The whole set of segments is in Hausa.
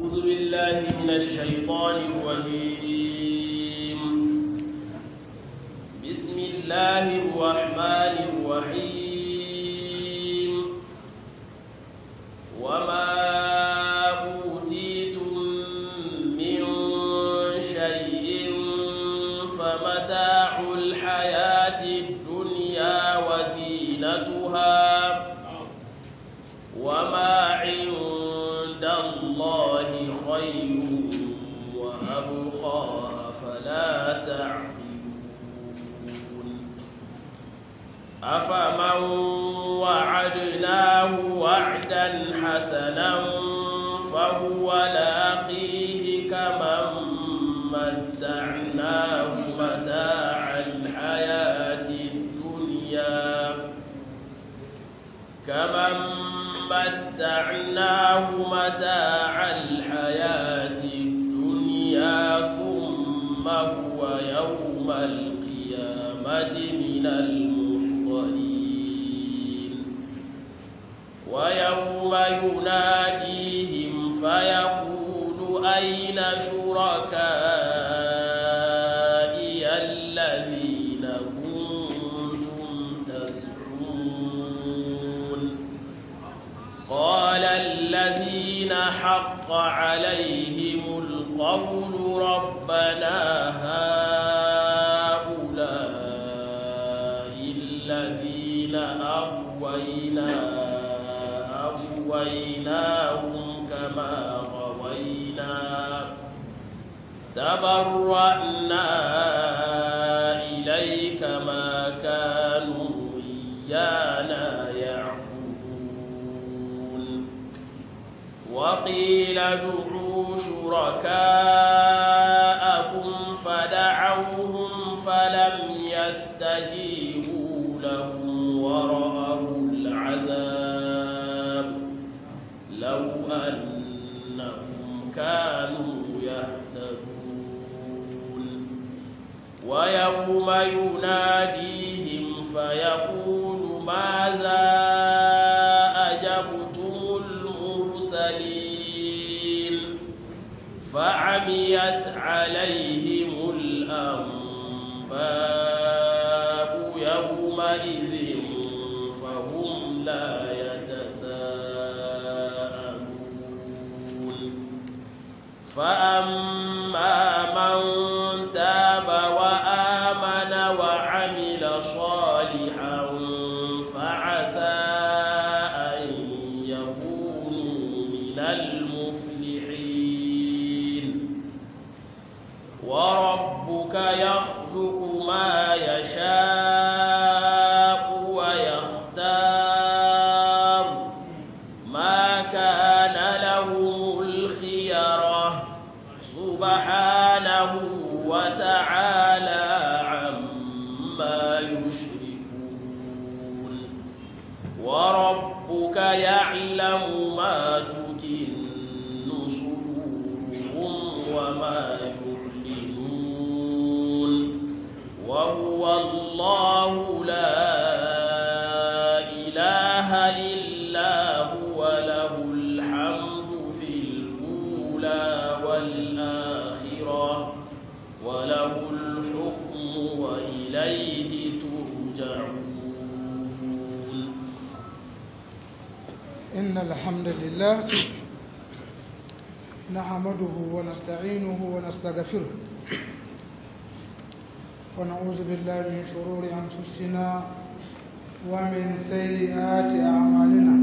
أعوذ بالله من الشيطان الرجيم بسم الله الرحمن الرحيم وما أوتيتم من شيء فمتاع الحياة الدنيا وزينتها وما عند الله خير وأبقى فلا تعقلون أفمن وعدناه وعدا حسنا فهو لاقيه كمن متعناه متاع الحياة الدنيا كمن متعناه متاع الحياة الدنيا ثم هو يوم القيامة من المحضرين ويوم يناديهم فيقول أين شركائي الذين كنتم تزعمون قال الذين حق عليهم القول ربنا هؤلاء الذين أغوينا أغويناهم كما غوينا تبرأنا إليك ما كانوا إيانا يعبدون وقيل ادعوا شركاءكم فدعوهم فلم يستجيبوا لهم ورأوا العذاب لو أنهم كانوا يهتدون ويوم يناديهم فيقول ماذا أجبتم المرسلين فعميت عليهم الأنباء يومئذ فهم لا يتساءلون فأما من تاب وآمن وعمل صالحا فعسى أن يكونوا من المفلحين وربك يخلق ما يشاء ويختار ما كان لهم الخيرة سبحانه وتعالى عما يشركون وربك يعلم ما تكن صدورهم وما يعلنون وهو الله لا إله إلا هو له الحمد في الأولى والآخرة وله الحكم وإليه ترجعون إن الحمد لله نحمده ونستعينه ونستغفره ونعوذ بالله من شرور أنفسنا ومن سيئات أعمالنا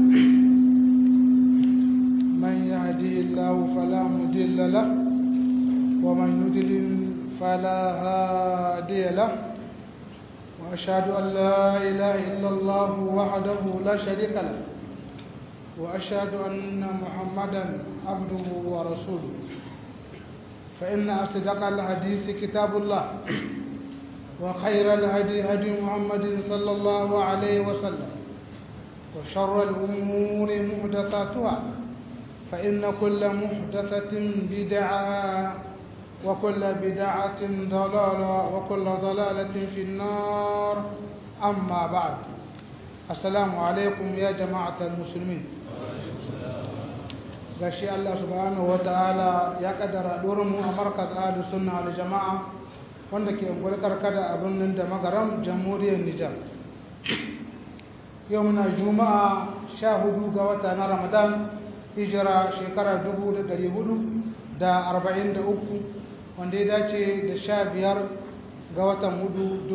من يهدي الله فلا مضل له ومن يضلل فلا هادي له وأشهد أن لا إله إلا الله وحده لا شريك له وأشهد أن محمدا عبده ورسوله فإن أصدق الحديث كتاب الله وخير الهدي هدي محمد صلى الله عليه وسلم وشر الأمور محدثاتها فإن كل محدثة بدعة وكل بدعة ضلالة وكل ضلالة في النار أما بعد السلام عليكم يا جماعة المسلمين gashi Allah subhanahu wataala ya kaddara dorin mu a markaz ahlu sunna wal jama'a wanda ke gulkar kada abin nan da magaram jamhuriyar Nijar yau muna juma'a 14 ga wata na Ramadan hijira shekara 1443 wanda ya dace da 15 ga watan hudu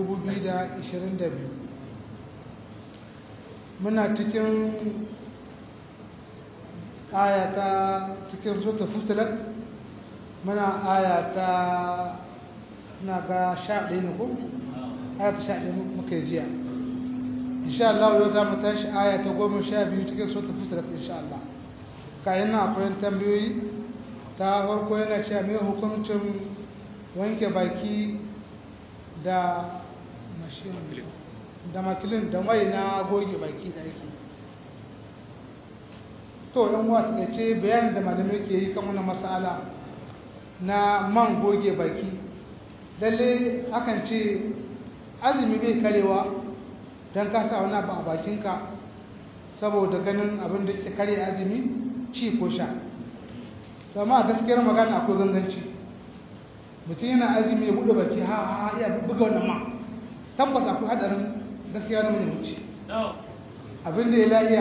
2022 muna cikin ayata cikin sota fusilat muna ayata na ga sha ɗaya ne ko? ayata sha ɗaya muka yi jiya insha Allah yau za mu tashi ayata goma sha biyu cikin sota fusilat insha Allah kayan na akwai tambayoyi ta farko yana cewa mai hukuncin wanke baki da mashin da makilin da mai na goge baki da ake to yan uwa ta ce bayanin da malamai ke yi kan wannan masala na man goge baki lalle akan ce azumi bai karewa don ka sa wani abu a bakinka saboda ganin abin da ke kare azumi ci ko sha to amma gaskiyar magana akwai ganganci mutum yana azumi ya buɗe baki ha ha iya buga wannan ma tabbas akwai hadarin gaskiya na mai wuce abin da ya la'iya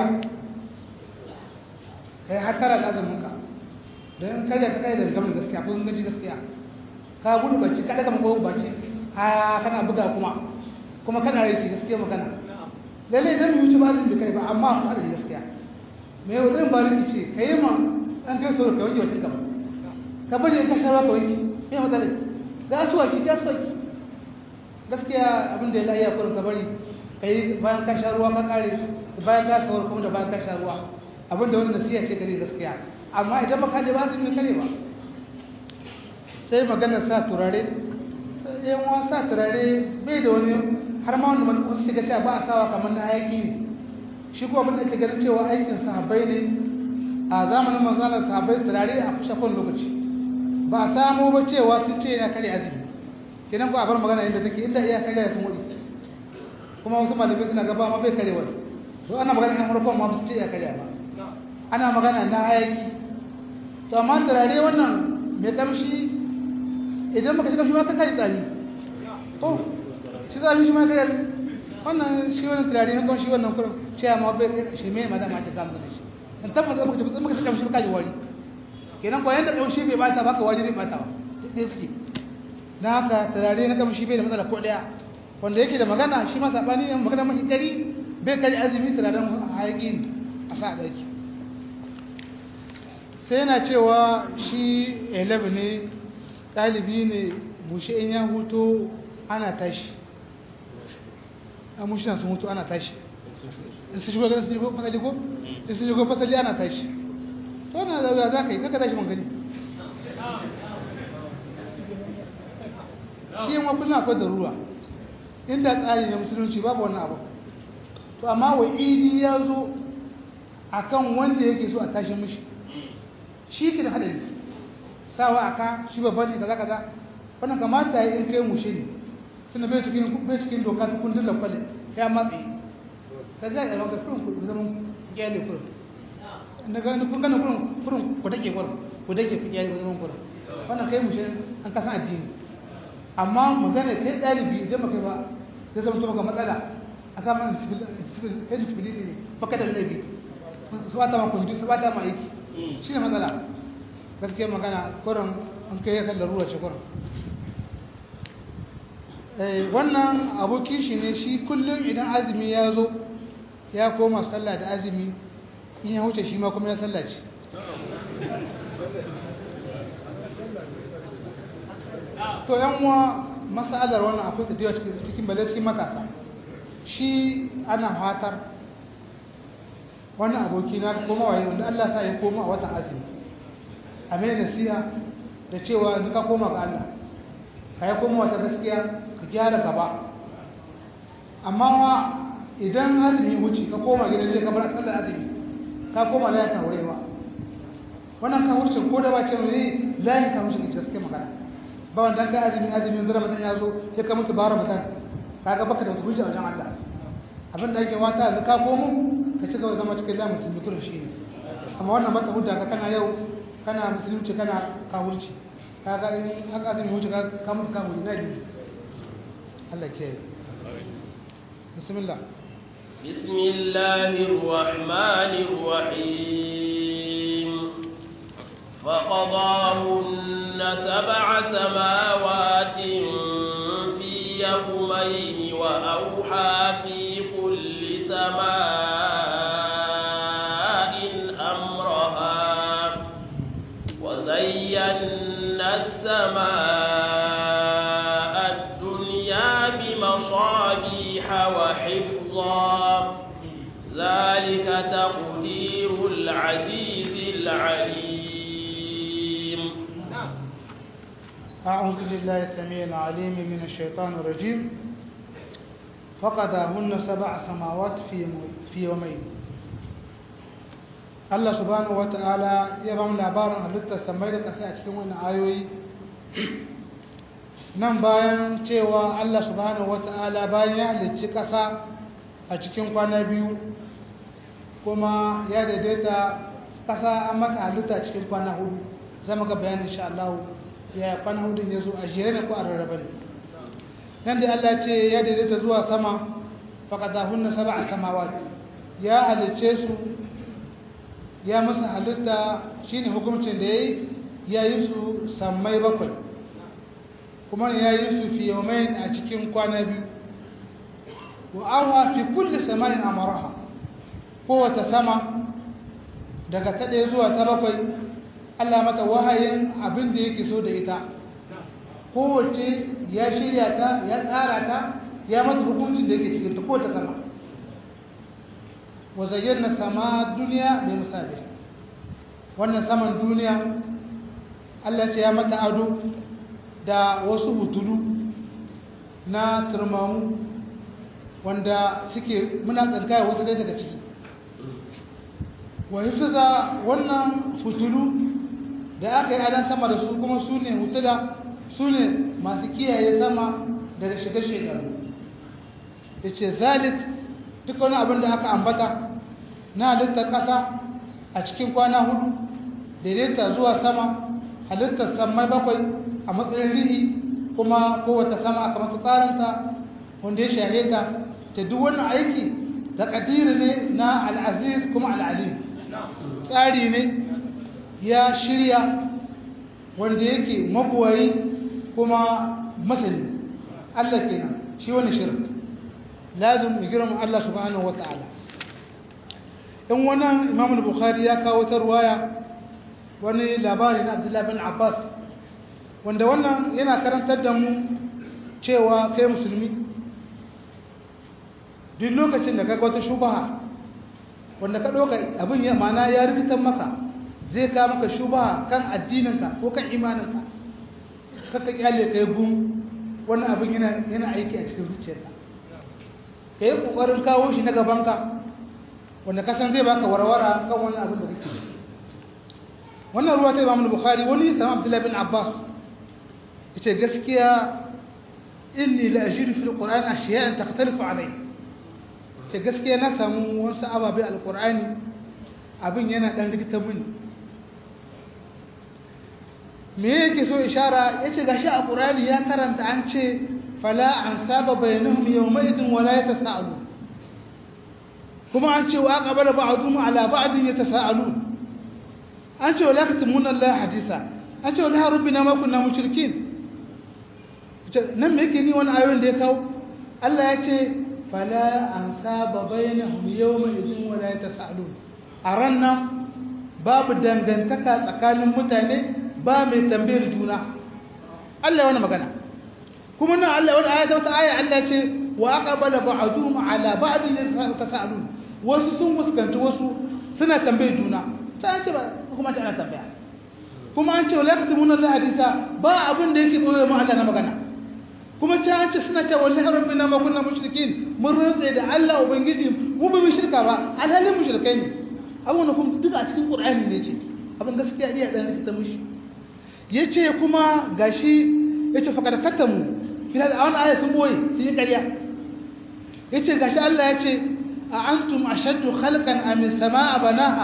ka yi hatara da azuminka don in karya ka kai da gamin gaskiya ko gaji gaskiya ka gudu bacci ka daga mako bacci ha kana buga kuma kuma kana rai gaskiya magana lalle idan mu wuce ba azumi kai ba amma ku hada da gaskiya me yau zan ba riki ce ka yi ma an kai soro ka wanke wacce gaba ka bari ka sharwa ka wanke me matsala ga su waki ga su waki gaskiya abin da ya lafiya kurin ka bari ka yi bayan ka sha ruwa ka kare bayan ka sawar kuma da bayan ka sha ruwa abin da wani nasiya ce gare gaskiya amma idan baka da ba su mai kare ba sai magana sa turare yan wa sa turare bai da wani har ma wani wani shiga cewa ba a sawa kamar na hayaki ne shi kuma abin da ake ganin cewa aikin sahabbai ne a zamanin manzanar sahabbai turare a kusa kwan lokaci ba a samo ba cewa sun ce yana kare azumi kenan ko a bar magana inda take inda iya kare sun wuri kuma wasu malamai suna gaba ma bai kare wani to ana magana na farkon ma ba su ce ya kare ba ana magana na hayaki to amma turare wannan mai kamshi idan maka shiga shi ma ka kai tsami to shi tsami shi ma kai wannan shi wannan turare ne kuma shi wannan kurin cewa ma bai shi mai madama ta kama da shi in tabbata maka tabbata maka shiga shi ka ji wari kenan ko yanda kamshi bai bata baka wari bai bata ba dai suke dan haka turare na kamshi bai da matsala ko daya wanda yake da magana shi ma sabani ne magana mai dari bai kai azumi turaren hayaki a sa daki sai yana cewa shi 11 ne ɗalibi ne mushe in ya hutu ana tashi a mushe sun hutu ana tashi in su shigo fasali ko in su shigo fasali ana tashi to na zauya za ka yi kaka tashi man gani shi yin wakilin akwai darura inda tsari na musulunci babu wannan abu to amma wa idi ya zo akan wanda yake so a tashi mishi shi ke da hadari sawa aka shi babba ne kaza kaza wannan kamata ya in kai mushe ne tunda bai cikin bai cikin doka ta kundin lakwale ya matsi ka ga yawan ka kurun ku zaman gyale kurun na ga kun gana kurun kurun ku take kurun ku take ku gyale zaman kurun wannan kai mushe an kasan addini amma magana kai dalibi idan baka ba sai zama to maka matsala a samu kai disability ne baka da laifi su bata ma kundi su bata ma aiki shi ne matsala gaskiya magana kurin an kai yakan larura ce kurin wannan abokin shi ne shi kullum idan azumi ya zo ya koma sallah da azumi in ya wuce shi ma kuma ya sallaci to yan uwa masalar wannan akwai tafiya cikin bale cikin matasa shi ana fatar wannan aboki na koma waye wanda Allah sa ya koma a watan azumi a mai nasiha da cewa yanzu ka koma ga Allah ka yi koma wata gaskiya ka gyara gaba amma wa idan azumi wuce ka koma gidan je ka bar sallar azumi ka koma layin ka wurewa wannan ka wuce ko da ba ce mai layin ka wuce ita gaskiya magana ba wanda ka azumi azumin zara mutan ya zo sai ka mutu bara mutan kaga baka da wata hujja wajen Allah abin da yake wata yanzu ka komo ka ci gaba zama cikin layin musulmi kullum shi ne amma wannan mata hudda ka kana yau kana musulunci kana kawurci kaga in haka azumi wuce ka ka mutu kawuri na biyu Allah ke bismillah بسم الله الرحمن الرحيم فقضاهن سبع سماوات في يومين وأوحى في كل سماء أمرها وزينا السماء الدنيا بمصابيح وحفظا ذلك تقدير العزيز العليم أعوذ بالله السميع العليم من الشيطان الرجيم فقضاهن سبع سماوات في في يومين Allah subhanahu wata'ala ya ba mu labarin halittar samai da ƙasa a cikin wannan ayoyi nan bayan cewa Allah subhanahu wata'ala bayan ya halicci ƙasa a cikin kwana biyu kuma ya daidaita ƙasa an mata halitta cikin kwana hudu zama ga bayanin insha Allah ya kwana hudun ya zo a jere ne ko a rarraba ne nan da Allah ce ya daidaita zuwa sama faqadahunna sab'a samawat ya halicce su ya masa halitta shine hukuncin da yayi ya yi su sammai bakwai kuma ya yi su fi yawmain a cikin kwana biyu wa arha fi kulli samanin amaraha kowace sama daga ta ɗaya zuwa ta bakwai Allah mata wahayin abin da yake so da ita kowace ya shirya ta ya tsara ta ya mata hukuncin da yake cikin ta kowace sama wa zayyana sama duniya bai musabi wannan saman duniya Allah ce ya mata ado da wasu hutulu na turmamu wanda suke muna tsankaya wasu dai daga ciki wa hifiza wannan fitulu da aka yi adan sama da su kuma su ne hutula su ne masu kiyaye sama daga shiga shekaru ya ce zalik duk wani abin da aka ambata na halittar ƙasa a cikin kwana hudu daidaita zuwa sama halittar samai bakwai a matsayin rihi kuma kowace sama aka mata tsarinta wanda ya shaheta ta duk wannan aiki da ƙadiri ne na al'aziz kuma al'alim tsari ne ya shirya wanda yake mabuwayi kuma masani Allah kenan shi wani shirin lazim mu girma Allah subhanahu wata'ala in wannan Imam Bukhari ya kawo ta ruwaya wani labari na Abdullah bin Abbas wanda wannan yana karantar da mu cewa kai musulmi duk lokacin da kaga wata shubaha wanda ka ɗauka abin ya mana ya rikitan maka zai ka maka shubaha kan addininka ko kan imaninka kaka kyale ka yi gum wannan abin yana aiki a cikin zuciyarka ka yi ƙoƙarin kawo shi na gabanka wanda ka san zai baka warwara kan wannan abin da kake ciki wannan ruwa ta imamu bukhari wani sama abdullahi bin abbas ya ce gaskiya inni la ajidu fil qur'an ashiya'an takhtalifu alayhi ce gaskiya na samu wasu ababe alkur'ani abin yana ɗan rikita mini me yake so ishara ya ce gashi a ƙur'ani ya karanta an ce fala an saba bayanuhum yawma idin wala yatasaalu kuma an ce wa aqbala ba'dhum ala ba'din yatasaalu an ce wala katumuna Allah hadisa an ce wala rabbina ma kunna mushrikin nan me yake ni wani ayoyin da ya kawo Allah ya ce fala an saba bainahum yawma idin wala yatasaalun a rannan babu dangantaka tsakanin mutane ba mai tambayar juna Allah ya wani magana kuma nan Allah wani aya wata aya Allah ce wa aqbala ba'dhum ala ba'din yatasaalun wasu sun fuskanci wasu suna tambayar juna sai an ce ba kuma ta ana tambaya kuma an ce wala yaktumuna Allah hadisa ba abin da yake boye mu Allah na magana kuma ci an ce suna cewa wallahi rabbina ma kunna mushrikin mun rantsa da Allah ubangiji mu ba mu shirka ba alhalin mushrikai ne abun kuma duk a cikin qur'ani ne ce abin gaskiya iya dan rikita mushi yace kuma gashi yace fa kada katamu kina da wannan aya sun boye sun yi ƙarya yace gashi Allah yace a antum ashaddu khalqan am as-samaa banaha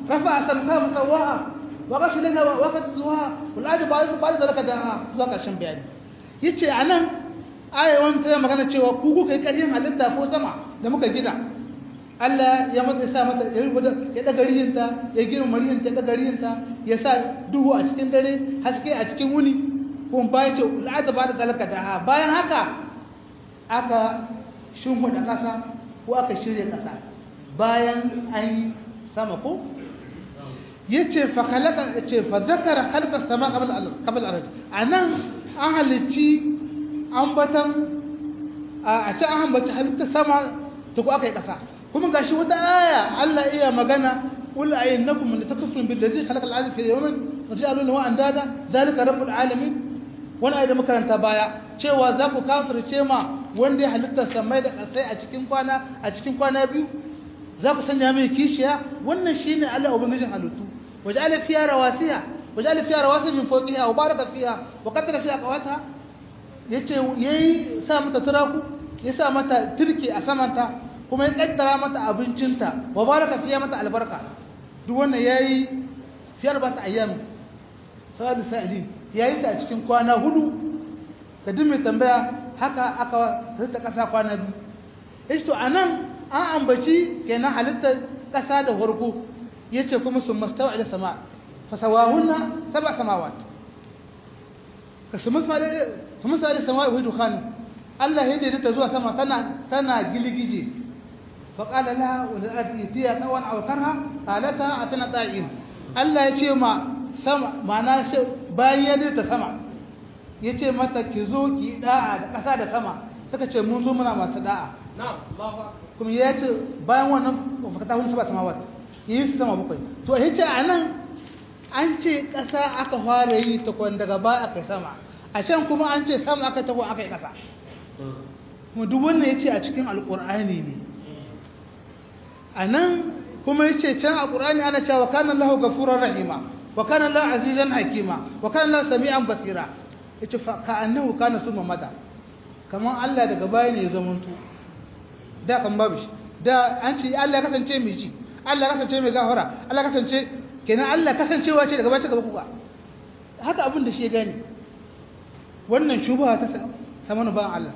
rafa samka musawaha wa qashi lana wa qad zuha wal adi ba'd ba'd zalika da zuwa karshen bayani yace anan ayawan ta magana cewa ku kuka yi ƙarfin halitta ko sama da muka gina Allah ya mata sa mata ya rubuta ya daga riyinta ya gina mariyin ta daga riyinta ya sa duhu a cikin dare haske a cikin wuni kuma bayan ce al'ada ba da zalaka da ha bayan haka aka shimfiɗa ƙasa ko aka shirya ƙasa bayan an yi sama ko ya ce fa kalaka ce fa zakara halka sama qabla qabla al-ard anan an halicci ambatan a ce an ambaci halitta sama ta ko aka yi ƙasa kuma gashi wata aya Allah iya magana qul aynakum la takfurun billazi khalaqa al-arda fi yawmin wa ja'alu lahu andada zalika rabbul alamin wannan ayat da makaranta baya cewa za ku kafirce ma wanda ya halitta samai da ƙasai a cikin kwana a cikin kwana biyu za ku sanya mai kishiya wannan shine Allah ubangijin halittu waja'ala fiha rawasiya waja'ala fiha rawasiya min fawqiha wa baraka fiha wa qaddara fiha qawata yace yayi sa mata turaku ya sa mata turke a samanta kuma ya kaddara mata abincinta wa baraka fiya mata albarka duk wannan yayi fiyar ba ta ayyam sa'ad sa'ilin yayi ta a cikin kwana hudu ka duk mai tambaya haka aka rita kasa kwana biyu yace to anan an ambaci kenan halittar kasa da farko yace kuma sun mastawa ila sama fasawahunna sab'a samawat kasuma sama da kuma sai sama wa dukhan Allah ya daidaita zuwa sama tana tana giligije فقال لها وللأرض ائتيا طوعا أو كرها قالتا أتنا طائعين الله يجي ما سما معناه bayan ya dirta sama yace mata ki zo ki da'a da ƙasa da sama suka ce mun zo muna masu da'a kuma ya ce bayan wannan fakata hun saba samawat yi su sama bakwai to yace anan an ce ƙasa aka fara yi ta kwan daga ba aka sama a can kuma an ce sama aka taho aka yi ƙasa kuma duk wannan yace a cikin alƙur'ani ne a nan kuma ya ce can a ƙurani ana cewa kanan lahu gafuran rahima wa kanan lahu azizan hakima wa kanan lahu sami'an basira ya ce ka annahu kana su mamada kamar Allah daga baya ne ya zamantu da kan babu shi da an ce Allah kasance mai ci Allah kasance mai gafara Allah kasance kenan Allah kasancewa ce daga baya gaba kuka haka abin da shi ya gani wannan shubha ta samanu ban Allah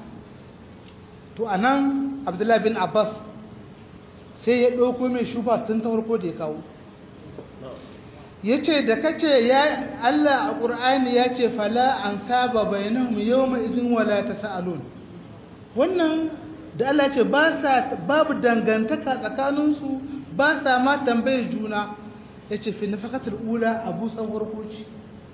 to anan Abdullahi bin Abbas sai ya ɗauko mai shufa tun ta farko da ya kawo ya ce da kace ya Allah a ƙur'ani ya ce fala an saba bainahum yawma idin wala tasaalun wannan da Allah ce ba sa babu dangantaka tsakaninsu ba sa ma tambayar juna ya ce fi nafakatul ula abu san farko ce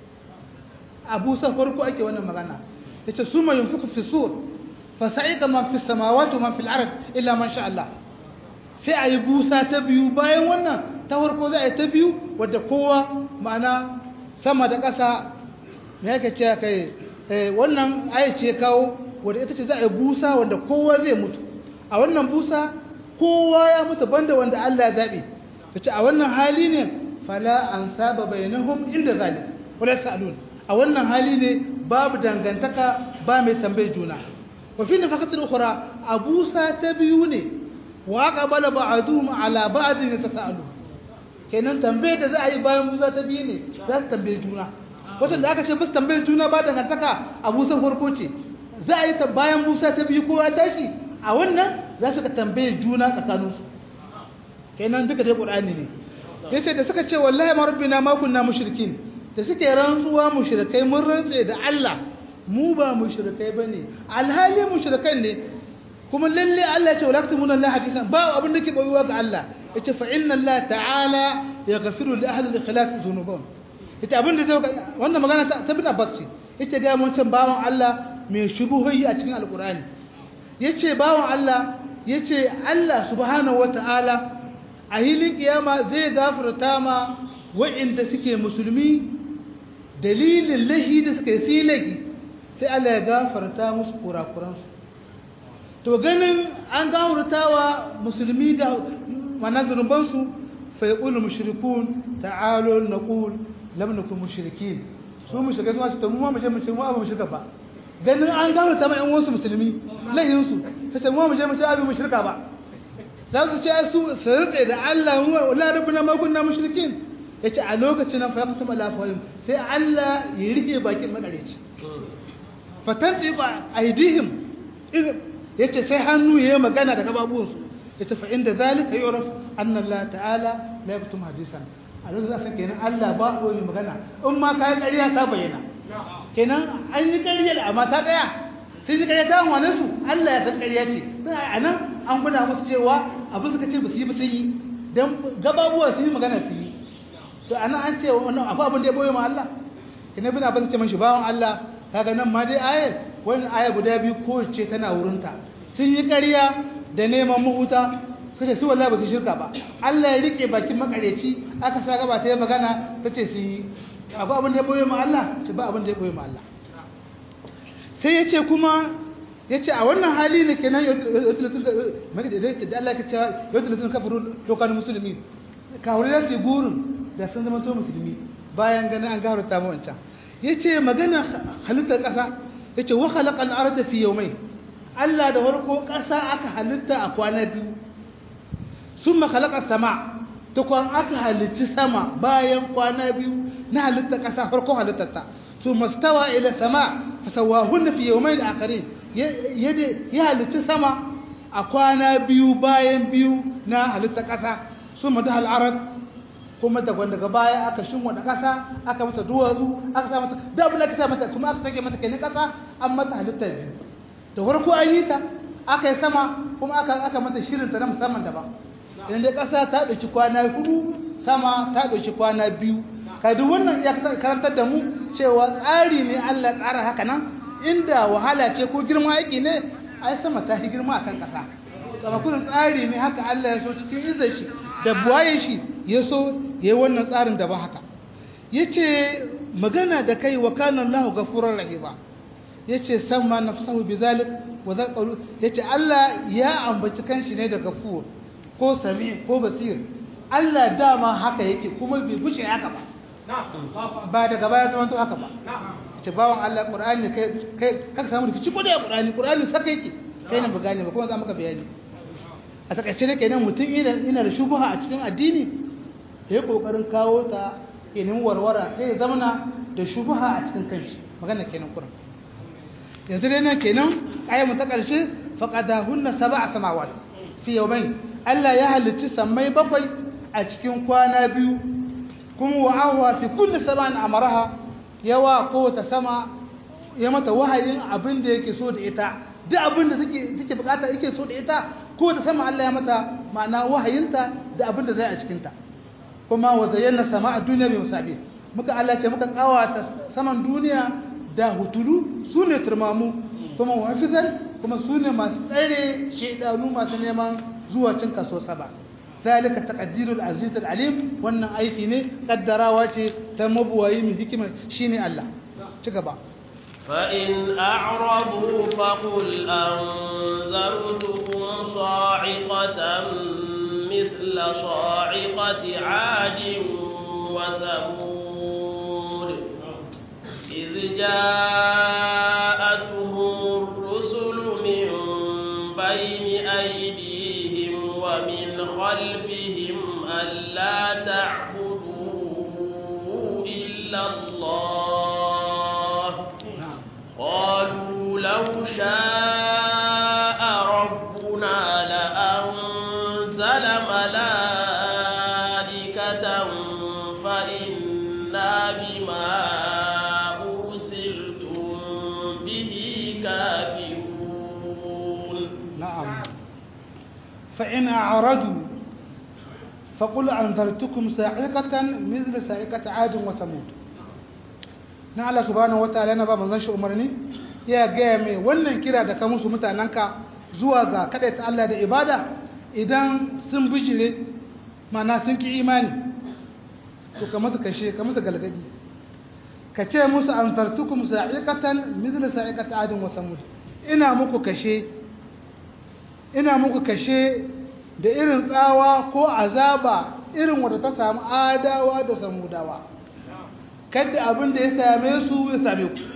abu san farko ake wannan magana ya ce su mai yunfuku fi sur fa sa'ika man fi samawati wa man fil ard illa man sha Allah sai a yi busa ta biyu bayan wannan ta farko za a yi ta biyu wadda kowa ma'ana sama da ƙasa me yake ce kai wannan aya ce kawo wadda ita ce za a yi busa wanda kowa zai mutu a wannan busa kowa ya mutu banda wanda Allah ya zaɓe ta ce a wannan hali ne fala an saba bainahum inda zalim wala sa'alun a wannan hali ne babu dangantaka ba mai tambayi juna wa fi nafaqatil ukhra a busa ta biyu ne wa qabala ba'duhum ala ba'd yatasaalu kenan tambaye da za a yi bayan busa ta biyu ne za su tambaye juna wata da aka ce bus tambaye juna ba dangantaka a busan farko ce za a yi ta bayan busa ta biyu kowa tashi a wannan za su ka tambaye juna tsakaninsu kenan duka dai qur'ani ne yace da suka ce wallahi ma rabbina ma kunna mushrikin da suke rantsuwa mushrikai mun rantse da Allah mu ba mushrikai bane alhali mushrikan ne kuma lalle Allah ya ce wala taktumuna Allah hadisan ba abin da ke boyuwa ga Allah yace fa inna Allah ta'ala yaghfiru li ahli al-ikhlas dhunubahum yace abin da zai wannan magana ta bin Abbas ce yace ga mun can bawon Allah mai shubuhoyi a cikin alqur'ani yace bawon Allah yace Allah subhanahu wata'ala a hilin kiyama zai gafarta ma wa'inda suke musulmi dalilin lahi da suka yi silaki sai Allah ya gafarta musu kurakuransu to ganin an gafartawa musulmi da manazurbansu fa yaqulu mushrikun ta'alu naqul lam nakun mushrikin su mushrikai su ce mu ma mu ce mu ce mu ba mushrika ba ganin an gafarta ma ƴan wasu musulmi lahin su ta ce mu ma mu ce mu ce abi mushrika ba za su ce su su rike da Allah wa la rabbuna ma kunna mushrikin yace a lokacin nan fa yaqtum ala fahim sai Allah ya rike bakin makareci fatantiqu aidihim yace sai hannu yayi magana da gababuwansu yace fa inda zalika yu'raf anna Allah ta'ala la yaktum hadisan a lokacin da kenan Allah ba ko magana in ma kai ƙarya ta bayyana kenan an yi ƙaryar amma ta tsaya sai suka yi ta wane su Allah ya san ƙarya ce sai a nan an gwada musu cewa abin suka ce ba su yi ba sun yi don gababuwa su yi magana su yi to a nan an ce wannan akwai abin da ya boye ma Allah ina bin abin ce man shi bawan Allah kaga nan ma dai ayar wannan aya guda biyu kowace tana wurinta sun yi ƙarya da neman mahuta suka ce su wallahi ba su shirka ba Allah ya rike bakin makareci aka sa gaba ta yi magana ta ce su yi akwai abin da ya boye ma Allah ce ba abin da ya boye ma Allah sai ya ce kuma ya ce a wannan hali ne kenan da Allah ka cewa yau da sun kafaru lokacin musulmi kawai ya ce gurin da sun zama to musulmi bayan ganin an gawar ta wancan ya ce magana halittar ƙasa ya ce wa halakan arda fi yau mai Allah da farko ƙasa aka halitta a kwana biyu sun makalakar sama ta kwan aka halitti sama bayan kwana biyu na halittar ƙasa farko halittarta su mastawa ila sama fasawahunna fi yawmayn akharin ya halitta sama a kwana biyu bayan biyu na halitta ƙasa su madu al'arad kuma da daga baya aka shinwa da ƙasa aka mata duwatsu aka sa mata da abin da aka sa mata kuma aka sake mata kenan ƙasa an mata halitta biyu da farko an yi ta aka yi sama kuma aka aka mata shirin ta na musamman daban idan dai ƙasa ta ɗauki kwana hudu sama ta ɗauki kwana biyu ka duk wannan ya karantar da mu cewa tsari ne Allah tsara haka nan inda wahala ce ko girma aiki ne ai sama ta yi girma akan kasa kama kullum tsari ne haka Allah ya so cikin izar shi da buwaye shi ya so ya yi wannan tsarin da ba haka ya ce magana da kai wa kanan lahu gafurar rahima ya ce san ma nafsahu bi zalik wa za ƙaru ya ce Allah ya ambaci kanshi ne da gafur ko sami ko basir Allah dama haka yake kuma bai guce haka ba ba daga baya zama to haka ba ce bawan Allah Qur'ani kai kai ka samu rikici ko da Qur'ani Qur'ani saka yake kai ne ba gane ba kuma za maka bayani a takaice ne kenan mutum ina ina da shubha a cikin addini yayi kokarin kawo ta kenan warwara sai ya zamana da shubha a cikin kanshi magana kenan Qur'an yanzu dai nan kenan ayatu ta karshe faqadahunna sab'a samawat fi yawmayn Allah ya halicci sammai bakwai a cikin kwana biyu kuma wa'awa fi kulli saman amaraha yawa ko ta sama ya mata wahayin abin da yake so da ita duk abin da take take bukata yake so da ita ko ta sama Allah ya mata ma'ana wahayinta da abin da zai a cikin ta kuma wa zayyana sama'a duniya bi musabi muka Allah ce muka kawata saman duniya da hutulu sune turmamu kuma wafizan kuma sune masu tsare shedanu masu neman zuwa cin kaso saba ذلك تقدير العزيز العليم wannan aiki ne kaddarawa ce ta mabuwayi mai hikima shine Allah ci gaba fa in a'radu faqul anzartukum sa'iqatan mithla sa'iqati 'adin wa thamud idh ja'atuhum ar-rusulu min bayni aydihim wa min خلفهم ألا تعبدوا إلا الله قالوا لو شاء ربنا لأنزل ملائكة فإنا بما أرسلتم به كافرون نعم فإن أعرضوا فقل أنذرتكم صاعقة مثل صاعقة عاد وثمود na Allah subhanahu wataala yana ba manzon shi umarni ya gaya mai wannan kira da ka musu mutanenka zuwa ga ta Allah da ibada idan sun bijire mana sun ki imani to ka musu kashe ka musu galgadi ka ce musu anzartukum sa'iqatan mithla sa'iqati adin wa samud ina muku kashe ina muku kashe da irin tsawa ko azaba irin wadda ta samu adawa da samudawa kada abin da ya same su ya same ku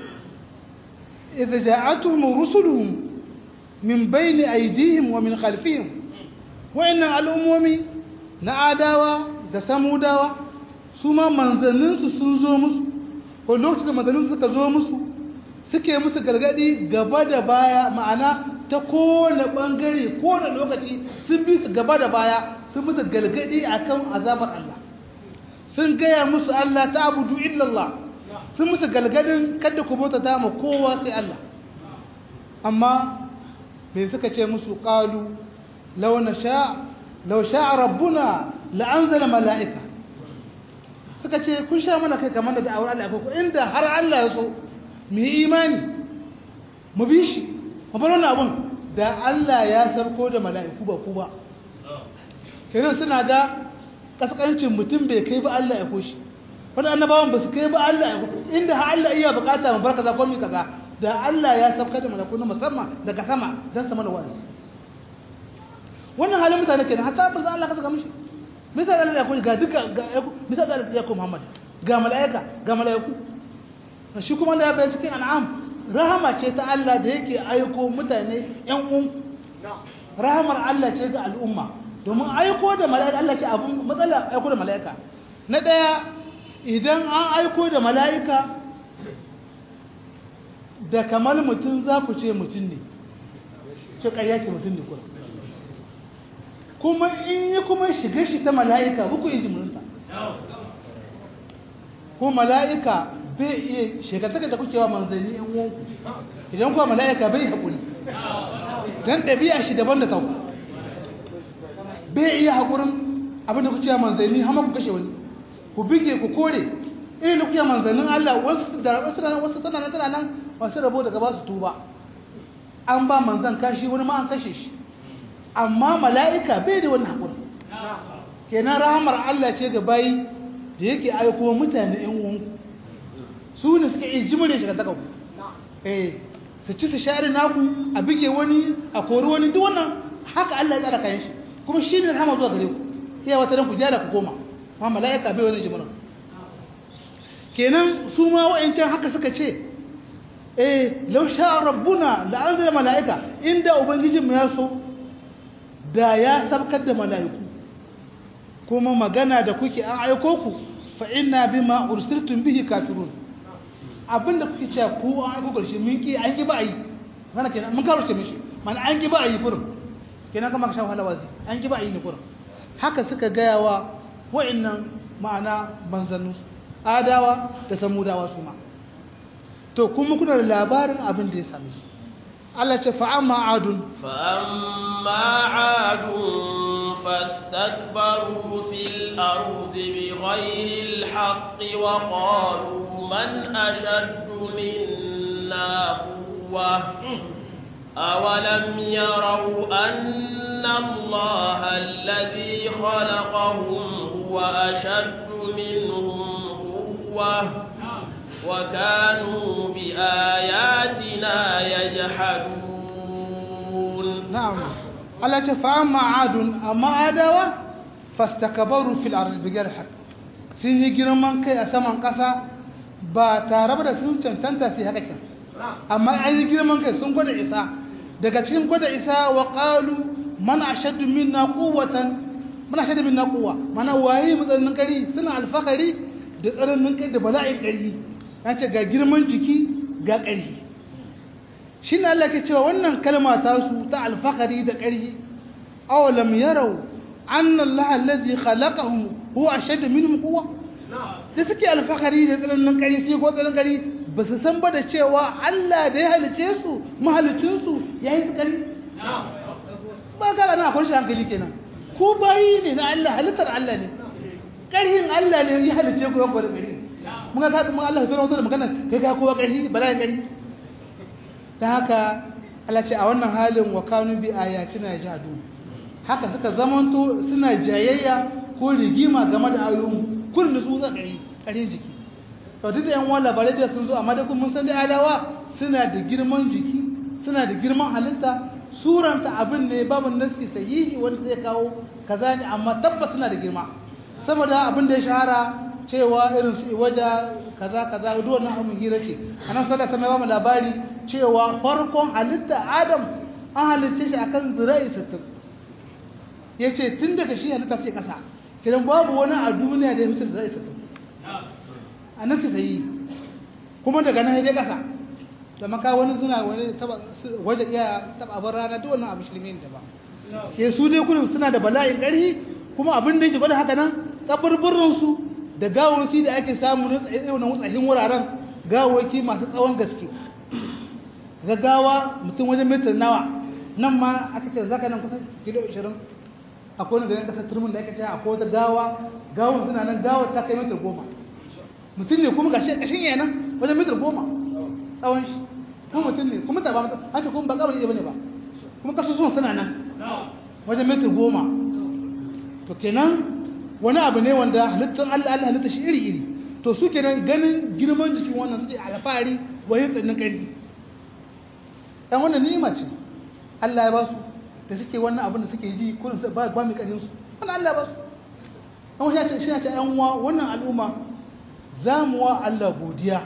idza ja'atuhum rusuluhum min bayni aydihim wa min khalfihim wayannan al'ummomi na adawa da samudawa su ma manzanninsu sun zo musu ko lokacin da manzanninsu suka zo musu suke musu gargadi gaba da baya ma'ana ta kowane bangare kowane lokaci sun bi su gaba da baya sun musu gargadi akan azabar Allah sun gaya musu Allah ta abudu illallah sun musu galgadin kada ku bauta ta ma kowa sai Allah amma me suka ce musu qalu law nasha law sha'a rabbuna la anzala mala'ika suka ce kun sha mana kai kamar da da'awar Allah ko inda har Allah ya so mu yi imani mu bi shi mu bar wannan abun da Allah ya sarko da mala'iku ba ku ba kenan suna ga kaskancin mutum bai kai ba Allah ya koshi wani annabawan ba su kai ba Allah ya koshi inda har Allah iya bukata mu bar kaza ko mi kaza da Allah ya sabka da malaku na musamman daga sama dan sama da wa'azi wannan halin mutane kenan hatta ba za Allah ka saka mishi misal Allah ya koshi ga duka ga misal Allah ya koshi Muhammad ga mala'ika ga mala'iku shi kuma da ya bayyana cikin an'am rahama ce ta Allah da yake aiko mutane yan uwan rahamar Allah ce ga al'umma domin aiko da mala'ika Allah ce abun matsala aiko da mala'ika na ɗaya idan an aiko da mala'ika da kamar mutum za ku ce mutum ne ce ƙarya ce mutum ne kuma kuma in yi kuma shiga shi ta mala'ika buku yi jimurinta ko mala'ika bai iya shekartaka da kuke wa manzanni yan uwanku idan kuwa mala'ika bai haƙuri don ɗabi'a shi daban da kanku bai iya haƙurin abinda ku ciya manzanni hama ku kashe wani ku bige ku kore irin da kuke manzannin Allah wasu da wasu nan wasu tana nan tana nan wasu rabo daga ba su tuba an ba manzan kashi wani ma an kashe shi amma mala'ika bai da wani haƙuri kenan rahamar Allah ce ga bayi da yake aiko mutane ƴan uwanku su ne suke iya jimre shi ka saka ku eh su ci su share naku a bige wani a kori wani duk wannan haka Allah ya tsara kayan shi kuma shi ne rahama zuwa gare ku sai wata ran ku jara ku koma amma mala'ika bai wani jimrin kenan su ma wa'ancan haka suka ce eh law sha'a rabbuna la anzala mala'ika inda ubangijin mu ya so da ya sabkar da mala'iku kuma magana da kuke an aiko ku fa inna bima ursiltum bihi kafirun abinda kuke cewa ku an aiko karshe mun ki an ki ba yi mana kenan mun karuce mishi mana an ki ba yi kurum kenan kama ka sha wahala wazi an ki ba yi ne kurum haka suka gaya wa wa'annan ma'ana manzannu adawa da samudawa su ma to kuma kuna da labarin abin da ya same su Allah ce fa'amma adun فأما عاد فاستكبروا في الأرض بغير الحق وقالوا من أشد منا قوة أولم يروا أن الله الذي خلقهم هو أشد منهم قوة وكانوا بآياتنا يجحدون na'am Allah ce fa amma adun amma adawa fastakbaru fil ardi bighayr haqq sun yi girman kai a saman ƙasa ba tare da sun cancanta su haka kin amma an yi girman kai sun gwada isa daga cikin gwada isa wa qalu man ashaddu minna quwwatan man ashaddu minna quwwa mana waye mutsarin kari suna alfakari da tsaranin kai da bala'in kari an ce ga girman jiki ga ƙarfi shi ne Allah ke cewa wannan kalma ta su ta alfahari da ƙarfi awalam yarau anna Allah allazi khalaqahum huwa ashaddu minhum quwwa da suke alfahari da tsananin ƙarfi sai ko tsananin ƙarfi ba su san ba da cewa Allah da ya halice su mahalicin su yayi su ƙarfi ba ka na akwai shi hankali kenan ko bayi ne na Allah halittar Allah ne ƙarfin Allah ne ya halice ku yanku da ƙarfi mun ga ka mun Allah ya zo da magana kai ga kowa ƙarfi bala ya ƙarfi ta haka Allah ce a wannan halin wa kanu bi ayatina jadu haka suka zamanto suna jayayya ko rigima game da ayoyin kullum su za ƙari ƙarin jiki to duk da yan uwan labarai da sun zo amma da mun san da adawa suna da girman jiki suna da girman halitta suranta abin ne babu nasi sahihi wanda zai kawo kaza ne amma tabbas suna da girma saboda abin da ya shahara cewa irin su waja kaza kaza duk wannan abin hira ce anan sallallahu alaihi wasallam labari cewa farkon halitta adam an halicce shi akan zira'i 60 ya ce tun daga shi halitta sai ƙasa kiran babu wani a duniya da ya mutu da zai sata a nan su ta yi kuma daga nan ya ƙasa da maka wani suna wani waje iya taba abin rana duk wannan abu shirme da ba ke su dai kullum suna da bala'in ƙarfi kuma abin da yake gwada haka nan kaburburin su da gawawaki da ake samu na tsayin wuraren gawawaki masu tsawon gaske gaggawa mutum wajen metar nawa nan ma aka ce zaka nan kusan kilo 20 akwai wani garin kasar turmin da aka ce akwai wata gawa gawon suna nan gawar ta kai metar goma mutum ne kuma gashi kashin yana wajen metar goma tsawon shi kuma mutum ne kuma ta ba an ce kuma ba kabari ba ne ba kuma kasusuwan suna nan wajen metar goma to kenan wani abu ne wanda halittar Allah Allah halitta shi iri iri to su kenan ganin girman jikin wannan suke alfahari wayin tsannin ƙarfi dan wannan ni'ima ce Allah ya ba su da suke wannan abin da suke ji kullum ba ba mai ƙarfin su wannan Allah ya ba su an wani ce shi ya ce ɗan uwa wannan al'umma za mu wa Allah godiya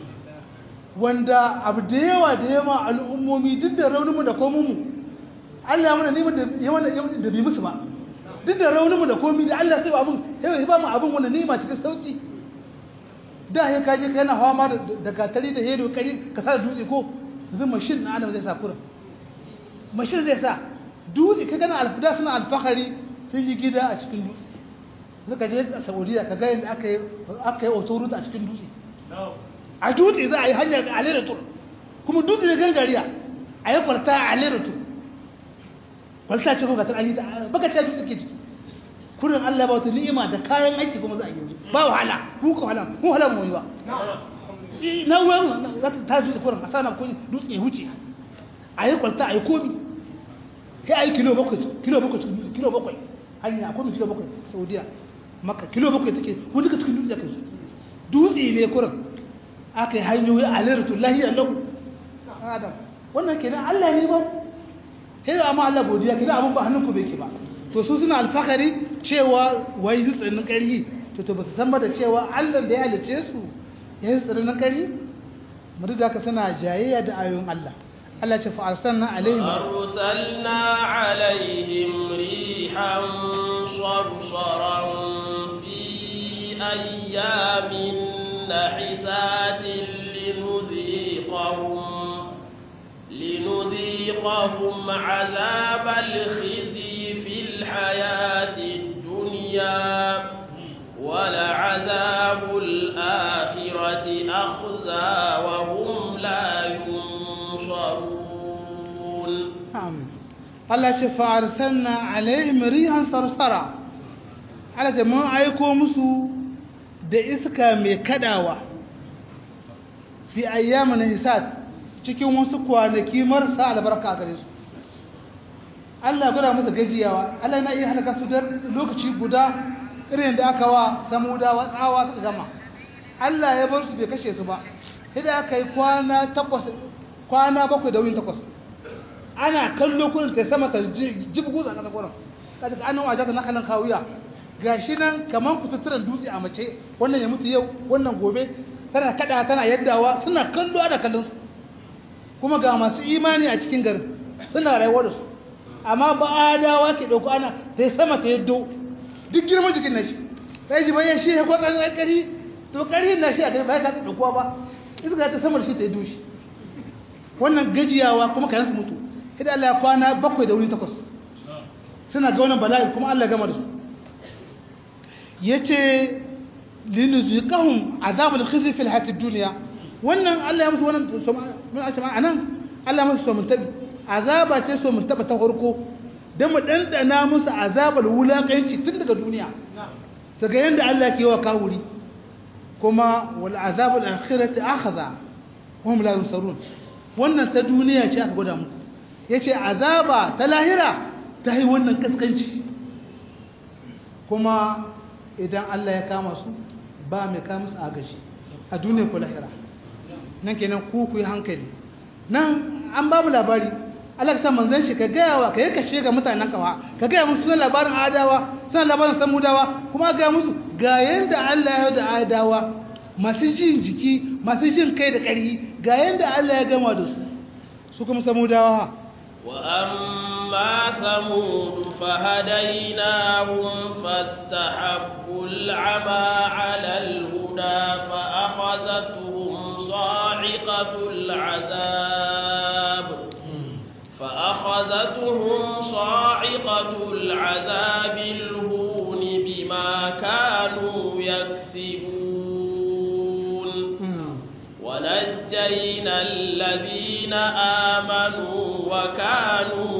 wanda abu da yawa da yawa al'ummomi duk da rauninmu da komunmu Allah mana neman da yawan da bi musu ba duk da rauninmu da komi da Allah sai ba mun sai ba mu abin wannan nima cikin sauki da ya kaje kai na hawa ma da gatari da hedo kari ka sa dutse ko yanzu mashin na adam zai sa kura mashin zai sa dutse ka gana alfida suna alfahari sun yi gida a cikin dutse suka je a saudiya ka ga yadda aka yi aka yi autoroute a cikin dutse a dutse za a yi hanyar a lera tur kuma dutse ne gangariya a yi kwarta a lera tur kwalta ce kuma an yi ta baka ce dutse ke ciki kurin Allah ba wata ni'ima da kayan aiki kuma za a yi ba wahala ku ka wahala mu wahala mu yi ba na ruwan za ta ta dutse kurin a sana kun dutse ya huce a yi kwalta a yi komi sai a yi kilo bakwai kilo bakwai kilo bakwai hanya a komi kilo bakwai saudiya maka kilo bakwai take wani duka cikin dutse kai su dutse ne kurin aka yi hanyoyi a lirtu lahiyar lahu adam wannan kenan Allah ne ba sai da amma Allah godiya kenan abin ba hannunku bai ke ba to su suna alfakari cewa wai yi tsinin ƙarhi to to ba su san ba da cewa Allah da ya halice su ya yi tsinin ƙarhi mu da ka suna jayayya da ayoyin Allah Allah ce fa arsalna alaihim arsalna alaihim rihan sarsaran fi ayyamin نحسات لنذيقهم لنذيقهم عذاب الخزي في الحياة الدنيا ولعذاب الآخرة أخزى وهم لا ينصرون نعم الله فأرسلنا عليهم ريحا صرصرا على جماعة أيكم مسو da iska mai kadawa fi ayyamin hisad cikin wasu kwanaki marasa albarka a gare su Allah gura masa gajiyawa Allah na iya halaka su da lokaci guda irin da aka wa samudawa tsawa suka gama Allah ya bar su bai kashe su ba sai da aka yi kwana takwas kwana bakwai da wurin takwas ana kallo kurin ta sama ta jibgu a ƙasa kurin kaji ka annan wajen na kanan kawuya gashi nan kamar kututturen dutse a mace wannan ya mutu yau wannan gobe tana kada tana yaddawa suna kallo ana kallon su kuma ga masu imani a cikin garin suna rayuwa da su amma ba adawa ke dauko ana ta sama ta yaddo duk girman jikin nashi sai ji bayan shi ya kwatsan kari to kari na shi a gari ba ya kasa daukowa ba iska ta sama da shi ta yaddo shi wannan gajiyawa kuma kayan su mutu idan Allah ya kwana bakwai da wuri takwas suna ga wannan bala'i kuma Allah ya gama da su yace linuziqahum azabul khizy fil hayatid dunya wannan Allah ya musu wannan mun ashe anan Allah musu so mun tabi azaba ce so mun taba ta farko dan mu dandana musu azabul wulakanci tun daga duniya daga yanda Allah ke wa kawuri kuma wal azabul akhirati akhadha hum la yusarun wannan ta duniya ce aka gwada muku yace azaba ta lahira ta yi wannan kaskanci kuma idan Allah ya kama su ba mai kama su agaji a duniya ko lahira nan kenan ku ku yi hankali nan an babu labari Allah ka san manzon shi ka gaya wa ka yi kashe ga mutanen kawa ka gaya musu sunan labarin adawa sunan labarin samudawa kuma ga musu ga yanda Allah ya da adawa masu jin jiki masu jin kai da ƙarfi ga yanda Allah ya gama da su su kuma samudawa وأما ثمود فهديناهم فاستحبوا العمى على الهدى فأخذتهم صاعقة العذاب فأخذتهم صاعقة العذاب الهون بما كانوا يكسبون ونجينا الذين آمنوا وكانوا